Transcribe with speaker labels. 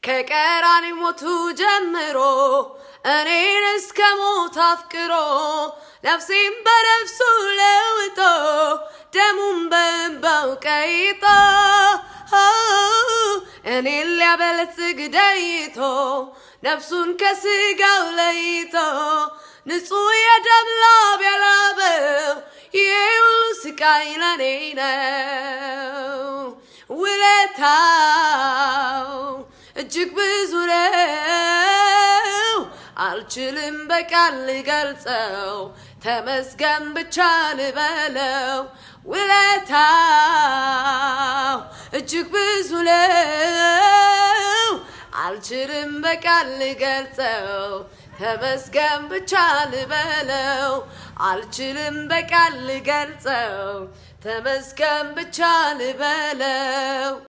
Speaker 1: ከቀራኒ ሞቱ ጀምሮ እኔን እስከ ሞት አፍቅሮ ነፍሴን በነፍሱ ለውጦ ደሙን በእንባው ቀይጦ እኔን ሊያበለጽግ ደይቶ ነፍሱን ከስጋው ለይቶ ንጹሕ የደም ላብ ያላበው ይሄ ሁሉ ስቃይ ለኔ ነው። ውለታው እጅግ ብዙ ነው፣ አልችልም በቃል ልገልጸው። ተመስገን ብቻ ልበለው። ውለታው እጅግ ብዙ ነው፣ አልችልም በቃል ልገልጸው። ተመስገን ብቻ ልበለው። አልችልም በቃል ልገልጸው። ተመስገን ብቻ ልበለው።